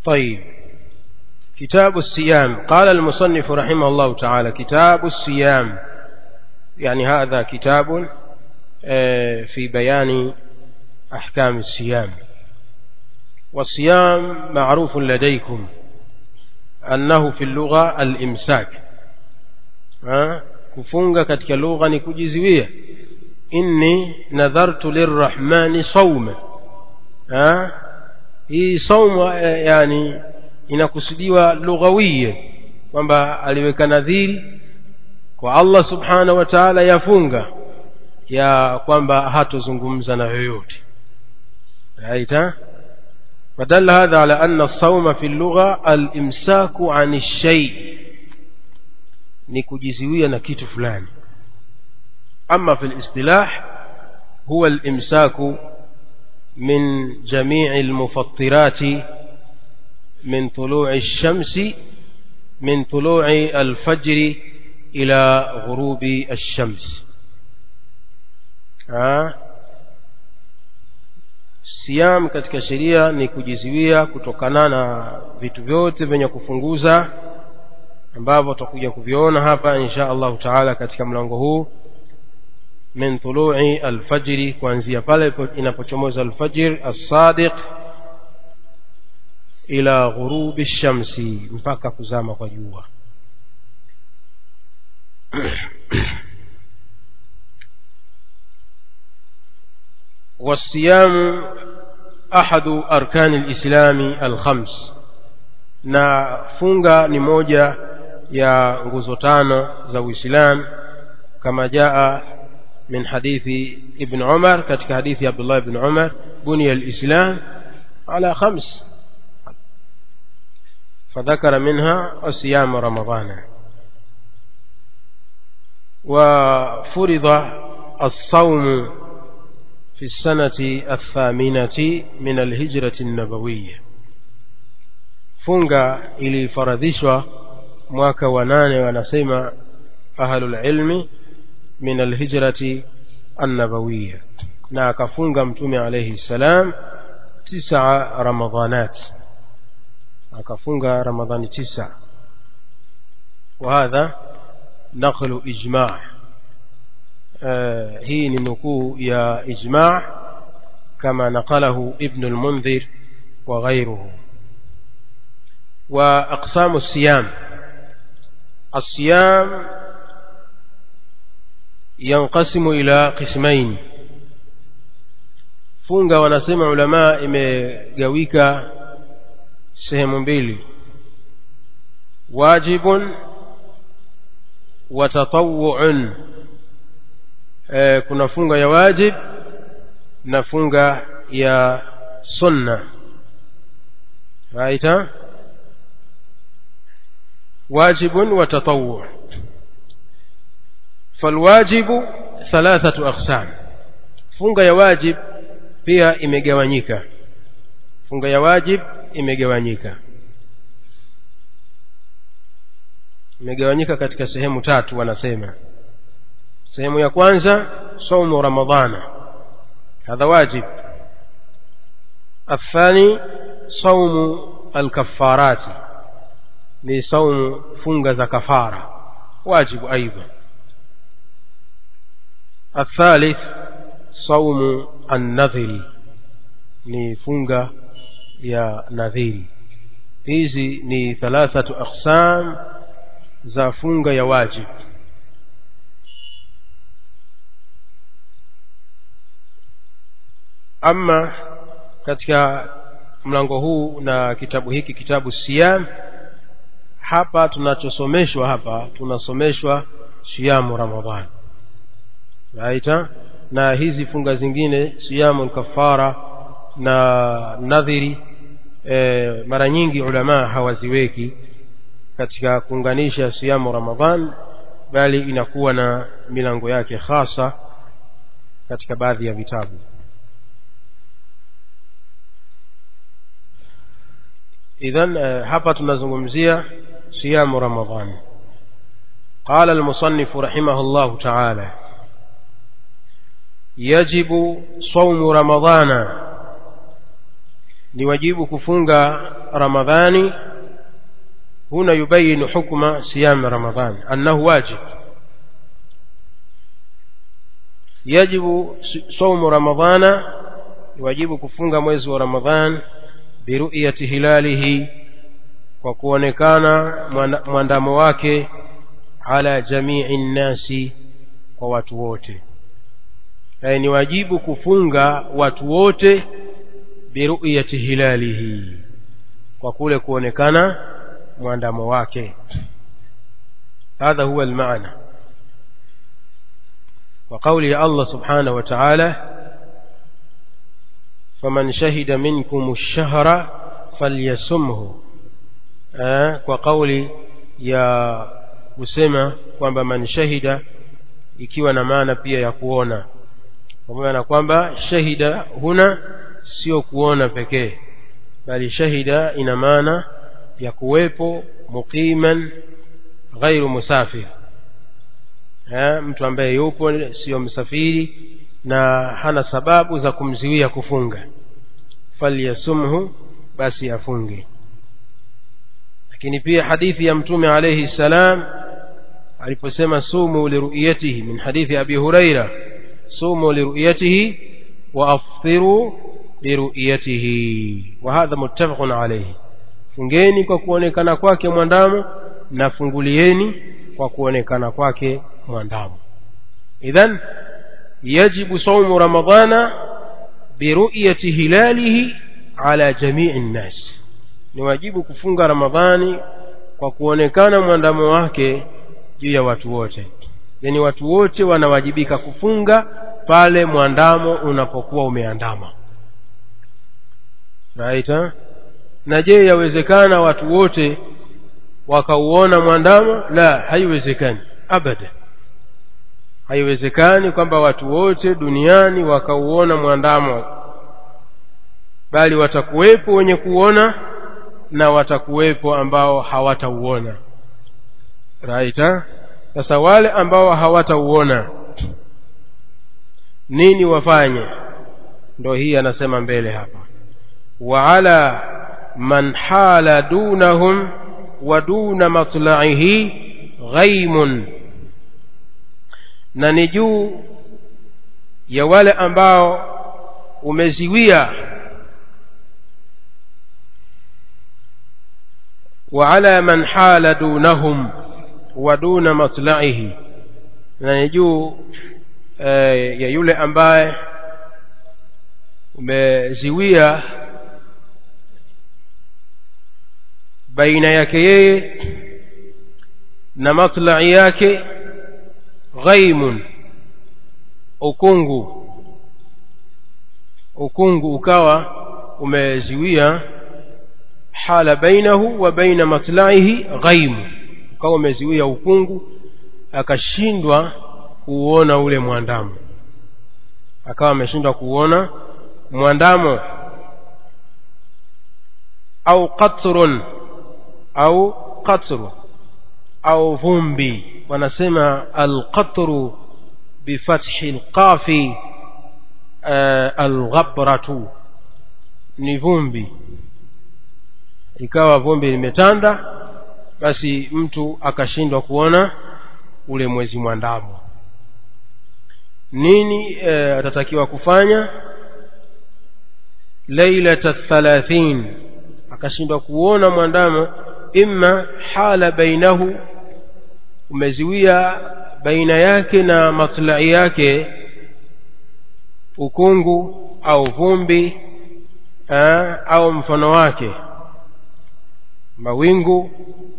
طيب كتاب الصيام قال المصنف رحمه الله تعالى كتاب الصيام يعني هذا كتاب في بيان أحكام الصيام والصيام معروف لديكم أنه في اللغة الإمساك kufunga katika lugha ni kujizuia inni nadhartu lirrahmani sauma hii sauma yani inakusudiwa lughawiya kwamba aliweka nadhiri kwa Allah subhanahu wa ta'ala yafunga ya kwamba hatozungumza na yoyote right فدل هذا على أن الصوم في اللغة الإمساك عن الشيء نكجزوية نكيت فلان أما في الاصطلاح هو الإمساك من جميع المفطرات من طلوع الشمس من طلوع الفجر إلى غروب الشمس ها siam katika sheria ni kujizuia kutokana na vitu vyote vyenye kufunguza ambavyo tutakuja kuviona hapa insha allahu taala katika mlango huu min tului alfajiri kuanzia pale inapochomoza alfajir assadiq ila ghurubi shamsi mpaka kuzama kwa jua والصيام أحد أركان الإسلام الخمس na funga ni moja ya nguzo tano za Uislamu kama jaa min hadithi Ibn Umar katika hadithi ya Abdullah ibn Umar buniya al-Islam ala khams فذكر منها صيام رمضان وفرض الصوم في السنة الثامنة من الهجرة النبوية funga ilifaradhishwa mwaka wa nane wanasema ahlul ilmi min alhijrati annabawiya na akafunga mtume alayhi salam tisa ramadhanat akafunga ramadhani tisa وهذا نقل إجماع آه هي نكو يا إجماع كما نقله ابن المنذر وغيره وأقسام الصيام الصيام ينقسم إلى قسمين funga wanasema ulamaa imegawika sehemu mbili wajibun wa tatawuun e, kuna funga ya wajib na funga ya sunna raita واجب وتطوع فالواجب ثلاثة أقسام funga ya wajib pia imegawanyika funga ya wajib imegawanyika imegawanyika katika sehemu tatu wanasema sehemu ya kwanza saumu ramadhana hadha wajib الثاني صوم الكفارات ni saumu funga za kafara wajibu aidha الثالث صوم النذر ni funga ya nadhiri hizi ni thalathatu aqsam za funga ya wajib ama katika mlango huu na kitabu hiki kitabu siyam hapa tunachosomeshwa hapa tunasomeshwa siyamu ramadhan raita na hizi funga zingine siyamu kafara na nadhiri e, mara nyingi ulama hawaziweki katika kuunganisha siyamu ramadhan bali inakuwa na milango yake hasa katika baadhi ya vitabu idhan e, hapa tunazungumzia صيام رمضان قال المصنف رحمه الله تعالى يجب صوم رمضان ni wajibu kufunga ramadhani huna yubayinu hukma siyam ramadhan annahu wajib yajibu saumu ramadhana wajibu kufunga mwezi wa ramadhan biruyati hilalihi kwa kuonekana mwandamo wake ala jamii nnasi kwa watu wote yani ni wajibu kufunga watu wote biruyati hilalihi kwa kule kuonekana mwandamo wake hadha huwa almaana وقوله الله سبحانه وتعالى فمن شهد منكم الشهر فليسمه kwa kauli ya kusema kwamba man shahida ikiwa na maana pia ya kuona pamoja na kwamba shahida huna sio kuona pekee bali shahida ina maana ya kuwepo muqiman ghairu musafir ha, mtu ambaye yupo sio msafiri na hana sababu za kumziwia kufunga falyasumhu basi afunge lakini pia hadithi ya mtume alayhi salam aliposema sumu liruyatihi min hadithi abi huraira sumu liruyatihi wa aftiru liruyatihi wa hadha muttafaqun alayhi fungeni kwa kuonekana kwake mwandamo na fungulieni kwa kuonekana kwake mwandamo idhan yajibu saumu ramadana biruyati hilalihi ala jamii nnas ni wajibu kufunga ramadhani kwa kuonekana mwandamo wake juu ya watu wote yani watu wote wanawajibika kufunga pale mwandamo unapokuwa umeandama right na je yawezekana watu wote wakauona mwandamo la haiwezekani abada haiwezekani kwamba watu wote duniani wakauona mwandamo bali watakuwepo wenye kuona na watakuwepo ambao hawatauona right sasa wale ambao hawatauona nini wafanye ndo hii anasema mbele hapa wa ala man hala dunahum wa duna matlaihi ghaimun na ni juu ya wale ambao umeziwia وعلى من حال دونهم ودون مطلعه na ni juu eh, ya yule ambaye umeziwia baina yake yeye na matlai yake ghaimun ukungu ukungu ukawa umeziwia hala bainahu wa baina matlaihi ghaimu ukawa umeziwia ukungu akashindwa kuuona ule mwandamo akawa ameshindwa kuuona mwandamo au qatrun au qatru au vumbi wanasema alqatru bifathi lqafi uh, alghabratu ni vumbi ikawa vumbi limetanda basi mtu akashindwa kuona ule mwezi mwandamo nini e, atatakiwa kufanya lailata thalathin akashindwa kuona mwandamo imma hala bainahu umeziwia baina yake na matlai yake ukungu au vumbi aa, au mfano wake mawingu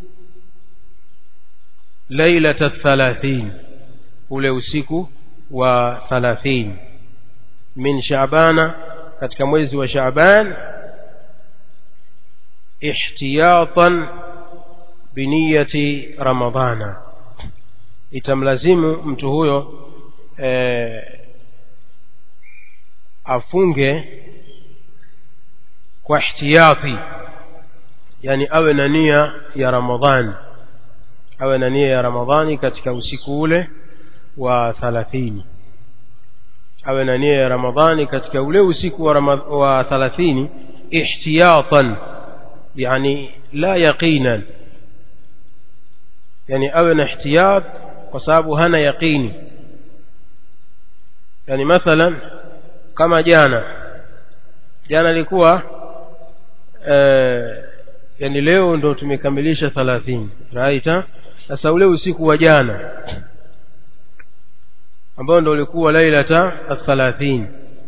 lailata thalathin ule usiku wa thalathin min shaabana katika mwezi wa shaaban ihtiyatan biniyati ramadhana itamlazimu mtu huyo e, afunge kwa ihtiyati yani awe na nia ya ramadhani awe na nia ya ramadhani katika usiku ule wa thalathini awe na nia ya ramadhani katika ule usiku wa, wa thalathini احتياطا يعني لا يقينا يعني أو احتياط وصاب هنا يقيني يعني مثلا كما جانا jana ilikuwa eh, yani leo ndo tumekamilisha 30 right sasa ule usiku wa jana ambao ndo ulikuwa lailata al-30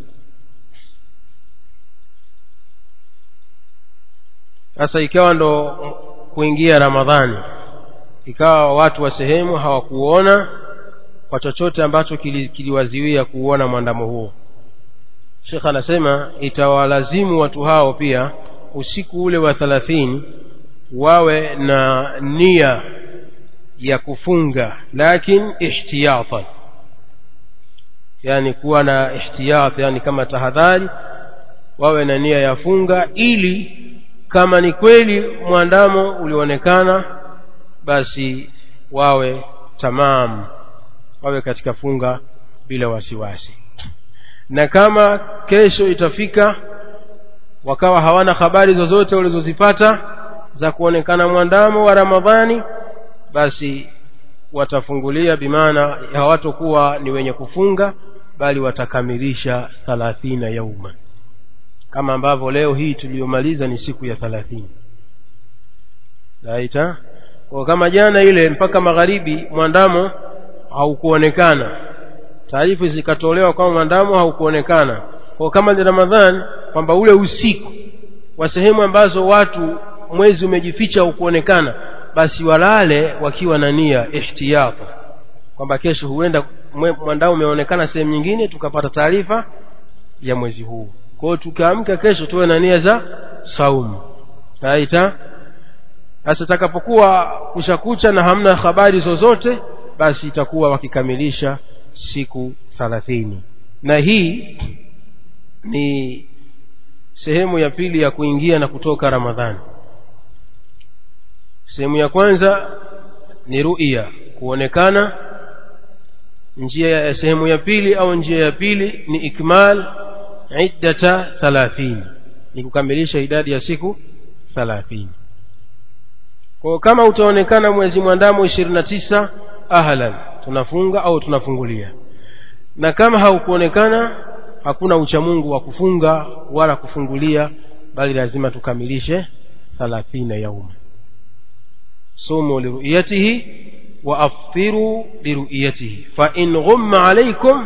sasa ikawa ndo kuingia ramadhani ikawa watu wa sehemu hawakuona kwa chochote ambacho kiliwaziwia kili kuona mwandamo huo Sheikh anasema itawalazimu watu hao pia usiku ule wa 30 wawe na nia ya kufunga lakini ihtiyatan yani kuwa na ihtiyat yani kama tahadhari wawe na nia ya funga ili kama ni kweli mwandamo ulionekana basi wawe tamam wawe katika funga bila wasiwasi na kama kesho itafika wakawa hawana habari zozote walizozipata za kuonekana mwandamo wa Ramadhani basi watafungulia bimaana hawatokuwa ni wenye kufunga bali watakamilisha 30 yauma kama ambavyo leo hii tuliyomaliza ni siku ya 30 Laita kwa kama jana ile mpaka magharibi mwandamo haukuonekana taarifa zikatolewa kwamba mwandamo haukuonekana kwa kama ni Ramadhani kwamba ule usiku wa sehemu ambazo watu mwezi umejificha haukuonekana basi walale wakiwa na nia ihtiyata kwamba kesho huenda mwandamo umeonekana sehemu nyingine tukapata taarifa ya mwezi huu kwa hiyo tukaamka kesho tuwe na nia za saumu aita sasa takapokuwa kushakucha na hamna habari zozote basi itakuwa wakikamilisha siku 30 na hii ni sehemu ya pili ya kuingia na kutoka Ramadhani sehemu ya kwanza ni ru'ya kuonekana njia ya sehemu ya pili au njia ya pili ni ikmal iddata 30 ni kukamilisha idadi ya siku 30 kwa kama utaonekana mwezi mwandamo 29 ahlan tunafunga au tunafungulia na kama haukuonekana hakuna uchamungu wa kufunga wala kufungulia bali lazima tukamilishe 30 yauma sumu liruyatihi wa aftiru liruyatihi fa in ghumma alaykum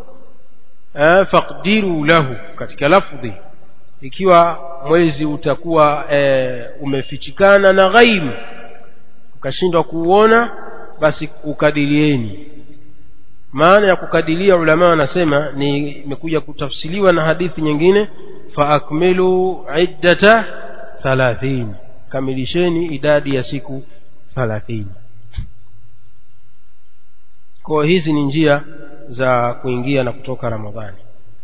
faqdiru lahu katika lafdhi ikiwa mwezi utakuwa e, umefichikana na ghaim ukashindwa kuuona basi ukadirieni maana ya kukadiria ulama wanasema ni imekuja kutafsiriwa na hadithi nyingine fa akmilu iddata 30 kamilisheni idadi ya siku 30 kwa hizi ni njia za kuingia na kutoka ramadhani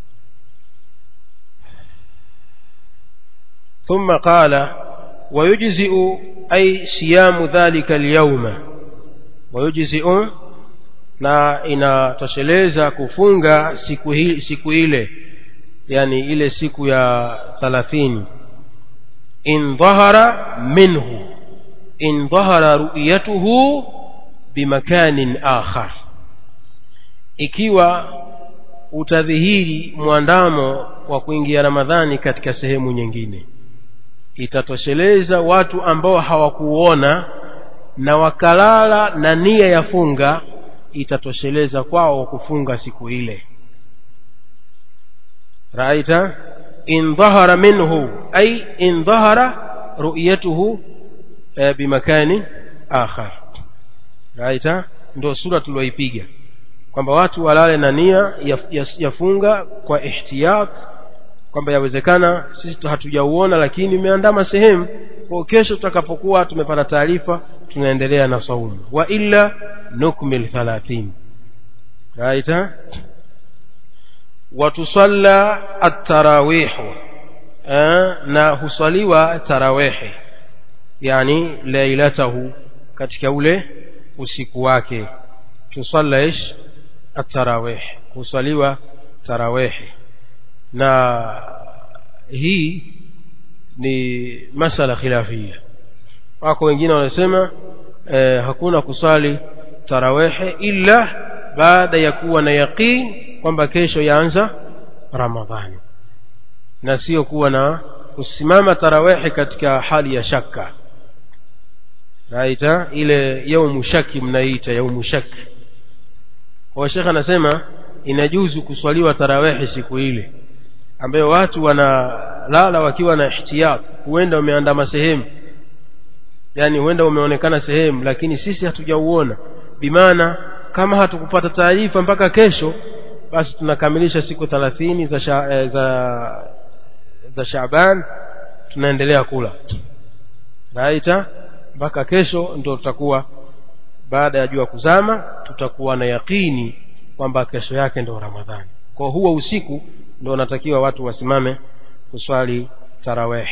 ثم قال ويجزئ أي صيام ذلك اليوم ويجزئ na inatosheleza kufunga siku hii siku ile yani ile siku ya 30 in dhahara minhu in dhahara ru'yatuhu bimakanin akhar ikiwa utadhihiri mwandamo wa kuingia ramadhani katika sehemu nyingine itatosheleza watu ambao hawakuona na wakalala na nia ya funga itatosheleza kwao kufunga siku ile raita in dhahara minhu ay in dhahara ru'yatuhu e, bimakani akhar raita ndio sura tulioipiga kwamba watu walale na nia yafunga ya, ya kwa ihtiyat kwamba yawezekana sisi hatujauona lakini imeandama sehemu kwa kesho tutakapokuwa tumepata taarifa tunaendelea na saumu wa illa nukmil 30 right watusalla at-tarawih na husaliwa tarawihi yani lailatahu katika ule usiku wake tusalla ish at-tarawih husaliwa tarawihi na hii ni masala khilafia wako wengine wanasema eh, hakuna kuswali tarawehe ila baada ya kuwa na yaqin kwamba kesho yaanza ramadhani na sio kuwa na kusimama tarawehe katika hali ya shaka raita ile yaumu shaki mnaita yaumu shaki kwa shekhe anasema inajuzu kuswaliwa tarawehe siku ile ambayo watu wanalala wakiwa na ihtiyat huenda wameandama sehemu yani huenda umeonekana sehemu lakini sisi hatujauona bimaana kama hatukupata taarifa mpaka kesho basi tunakamilisha siku thalathini za, sha, eh, za za Shaaban tunaendelea kula raita mpaka kesho ndio tutakuwa baada ya jua kuzama tutakuwa na yakini kwamba kesho yake ndio Ramadhani kwa huo usiku ndio natakiwa watu wasimame kuswali tarawih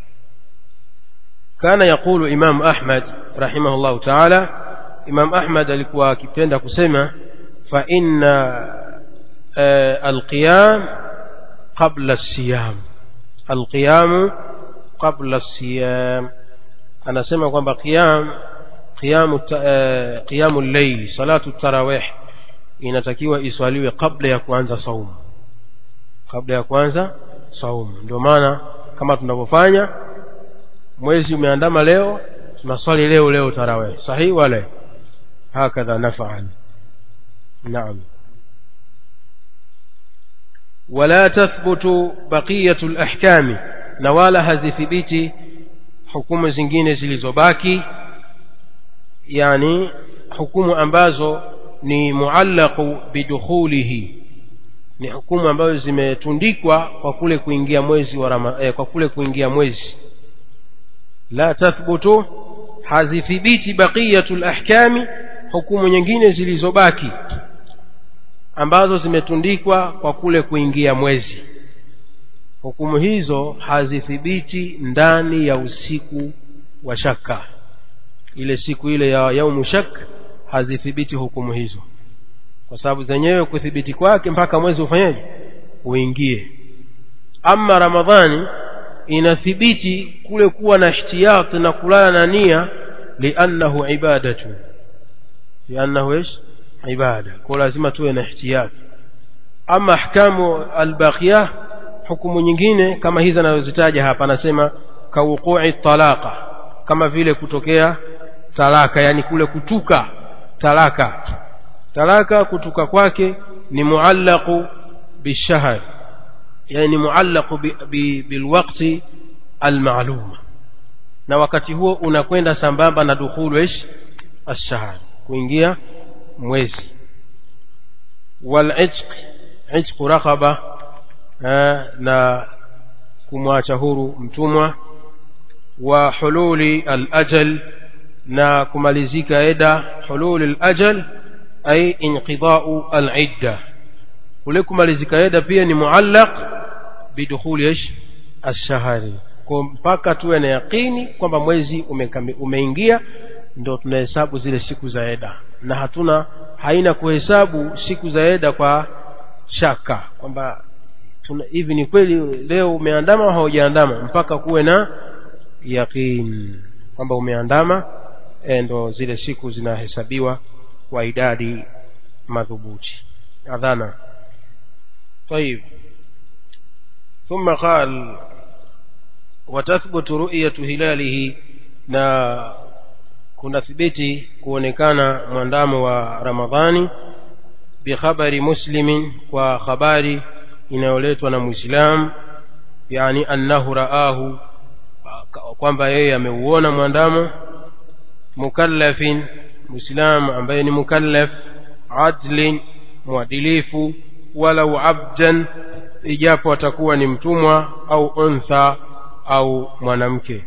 kana yakulu Imam Ahmad rahimahullahu ta'ala Imam Ahmad alikuwa akipenda kusema fa inna alqiyam qabla as-siyam alqiyam qabla as-siyam anasema kwamba qiyam qiyamu qiyamu al-layl salatu tarawih inatakiwa iswaliwe kabla ya kuanza saumu kabla ya kuanza saumu ndio maana kama tunavyofanya mwezi umeandama leo tunaswali leo leo tarawih sahihi wala hakadha naf'al naam ولا تثبت بقية الأحكام نوالا هزثبتي hukumu zingine zilizobaki yani hukumu ambazo ni muallaqu bidukhulihi ni hukumu ambazo zimetundikwa kwa kule kuingia mwezi wa rama, eh, kwa kule kuingia mwezi la tathbutu hazithibiti baqiyatul ahkami hukumu nyingine zilizobaki ambazo zimetundikwa kwa kule kuingia mwezi hukumu hizo hazithibiti ndani ya usiku wa shaka ile siku ile ya yaumu shak hazithibiti hukumu hizo kwa sababu zenyewe kuthibiti kwake mpaka mwezi ufanyeje uingie ama ramadhani inathibiti kule kuwa na ihtiyat na kulala na nia liannahu ibadatu liannahu ish ibada kwa lazima tuwe na ihtiyat ama ahkamu albaqiyah hukumu nyingine kama hizi anazozitaja hapa anasema kauqui talaqa kama vile kutokea talaka yani kule kutuka talaka talaka kutuka kwake ni muallaqu bishahr yani ni muallaqu bilwaqti almalum na wakati huo unakwenda sambamba na dukhulu ish ash-shahr kuingia mwezi wal itq itq raqaba na kumwacha huru mtumwa wa hululi al-ajal na kumalizika eda hululi al-ajal ay inqida'u al-idda kule kumalizika eda pia ni muallaq bidukhuli ish ash-shahri kwa mpaka tuwe na yakini kwamba mwezi umeingia ndio tunahesabu zile siku za eda na hatuna haina kuhesabu siku za eda kwa shaka kwamba hivi ni kweli leo umeandama au haujaandama mpaka kuwe na yaqin kwamba umeandama ndo zile siku zinahesabiwa kwa idadi madhubuti adhana طيب ثم قال وتثبت رؤية هلاله na kuna thibiti kuonekana mwandamo wa ramadhani bikhabari muslimin kwa habari inayoletwa na muislam yani annahu raahu kwamba yeye ameuona mwandamo mukallafin muislam ambaye ni mukallaf adlin mwadilifu walau abdan ijapo atakuwa ni mtumwa au untha au mwanamke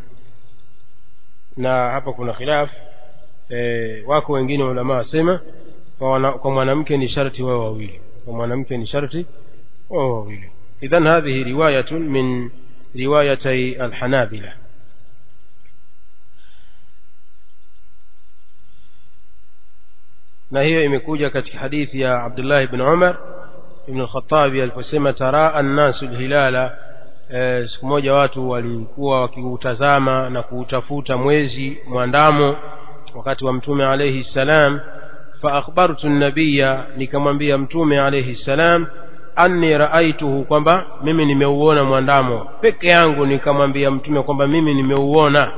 na hapa kuna khilaf e, wako wengine ulama wasema kwa mwanamke ni sharti wao wawili kwa mwanamke ni sharti wao wawili idhan hadhihi riwayatun min riwayatay alhanabila na hiyo imekuja katika hadithi ya Abdullah ibn Umar ibn al-Khattab aliposema taraa an-nasu al-hilala e, siku moja watu walikuwa wakiutazama na kuutafuta mwezi mwandamo wakati wa mtume alayhi salam fa akhbartu nabiya nikamwambia mtume alayhi salam anni raaituhu kwamba mimi nimeuona mwandamo peke yangu nikamwambia mtume kwamba mimi nimeuona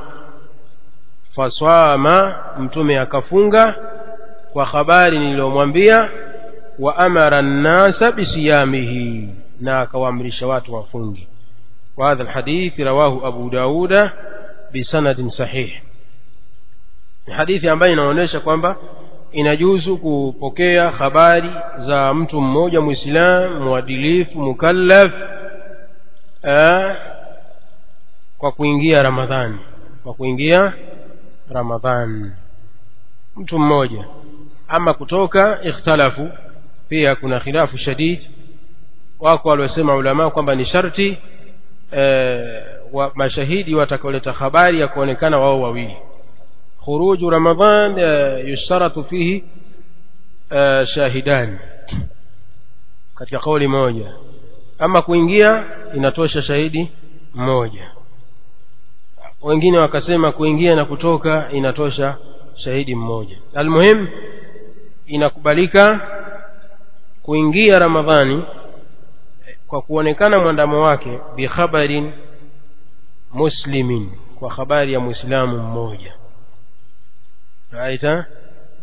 faswama mtume akafunga kwa habari niliyomwambia wa amara nnasa bisiyamihi na akawaamrisha watu wafungi وهذا الحديث رواه أبو داود بسند صحيح hadithi ambayo inaonyesha kwamba inajuzu kupokea habari za mtu mmoja muislam mwadilifu mukallaf eh, kwa kuingia ramadhani kwa kuingia ramadhani mtu mmoja ama kutoka ikhtalafu pia kuna khilafu shadid wako waliosema ulama kwamba ni sharti eh, wa, mashahidi watakaoleta habari ya kuonekana wao wawili khuruju ramadhan eh, yushtaratu fihi eh, shahidani katika kauli moja ama kuingia inatosha shahidi mmoja wengine wakasema kuingia na kutoka inatosha shahidi mmoja almuhim inakubalika kuingia ramadhani kwa kuonekana mwandamo wake bikhabarin muslimin kwa habari ya muislamu mmoja raita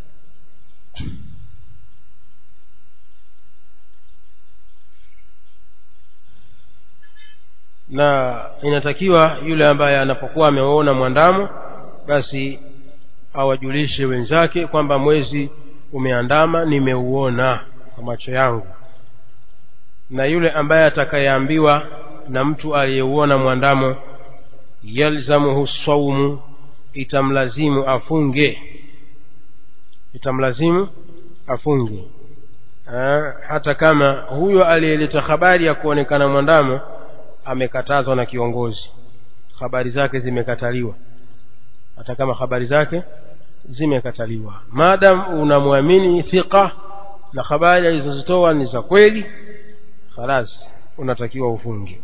na inatakiwa yule ambaye anapokuwa ameona mwandamo basi awajulishe wenzake kwamba mwezi umeandama nimeuona kwa macho yangu na yule ambaye atakayeambiwa na mtu aliyeuona mwandamo yalzamuhu saumu itamlazimu afunge itamlazimu afunge ha, hata kama huyo aliyeleta habari ya kuonekana mwandamo amekatazwa na kiongozi habari zake zimekataliwa hata kama habari zake zimekataliwa madam unamwamini thiqa na habari alizozitoa ni za kweli khalas unatakiwa ufunge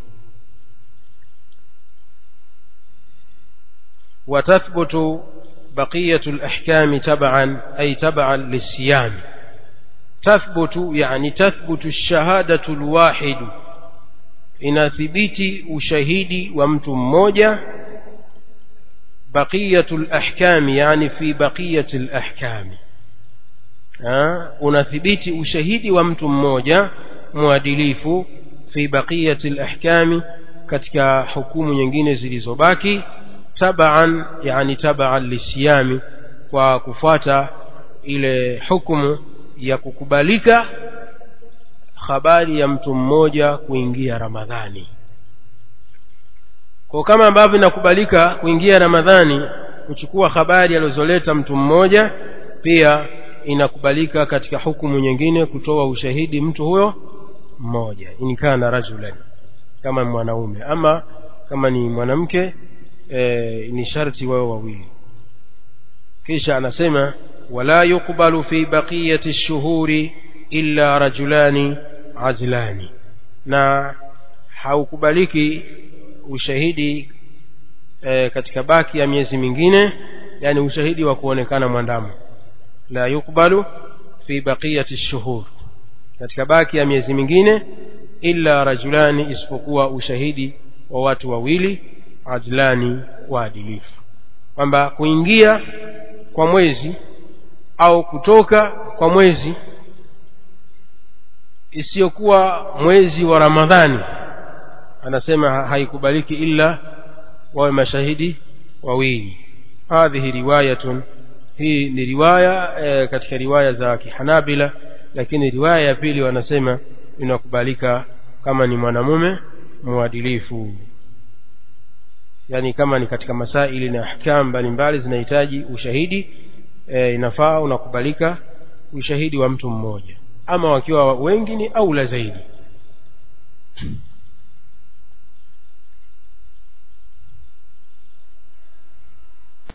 وتثبت بقية الأحكام تبعا أي تبعا للصيام تثبت يعني تثبت الشهادة الواحد inathibiti ushahidi wa mtu mmoja baqiyatul ahkami yani fi baqiyatil ahkami unathibiti ushahidi wa mtu mmoja mwadilifu fi baqiyatil ahkami katika hukumu nyingine zilizobaki tabaan yani tabaan lisiyami kwa kufuata ile hukumu ya kukubalika habari ya mtu mmoja kuingia ramadhani kwa kama ambavyo inakubalika kuingia ramadhani kuchukua habari alizoleta mtu mmoja pia inakubalika katika hukumu nyingine kutoa ushahidi mtu huyo mmoja inkana rajulan kama mwanaume ama kama ni mwanamke e, ni sharti wao wawili kisha anasema wala yuqbalu fi baqiyati shuhuri illa rajulani azlani na haukubaliki ushahidi e, katika baki ya miezi mingine yani ushahidi wa kuonekana mwandamo la yukbalu fi baqiyati shuhur katika baki ya miezi mingine illa rajulani isipokuwa ushahidi wa watu wawili adlani waadilifu kwamba kuingia kwa mwezi au kutoka kwa mwezi isiyokuwa mwezi wa ramadhani anasema haikubaliki illa wawe mashahidi wawili hadhihi riwayatun hii ni riwaya e, katika riwaya za kihanabila lakini riwaya ya pili wanasema inakubalika kama ni mwanamume mwadilifu yani kama ni katika masaili na ahkam mbalimbali zinahitaji ushahidi e, inafaa unakubalika ushahidi wa mtu mmoja ama wakiwa wengi ni aula zaidi